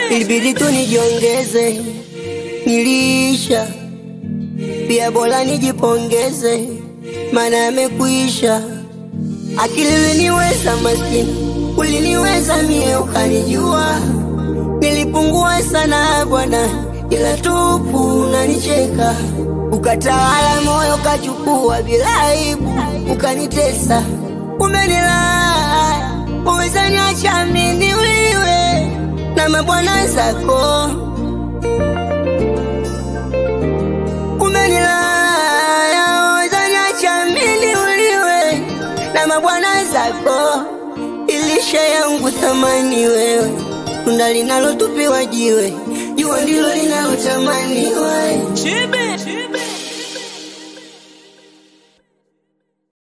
ilibidi tu nijiongeze, nilisha pia, bora nijipongeze, maana yamekwisha. Akili uliniweza maskini, uliniweza mie, ukanijua nilipungua sana bwana, ila tupu unanicheka, ukatawala moyo, ukachukua bila aibu, ukanitesa, umenilaa, umezaniacha mimi niuliwe na mabwana zako, umenilaa, umezaniacha mimi niuliwe na mabwana zako, ilisha yangu thamani wewe tunda linalotupiwa jiwe, jua ndilo linalotamani wewe.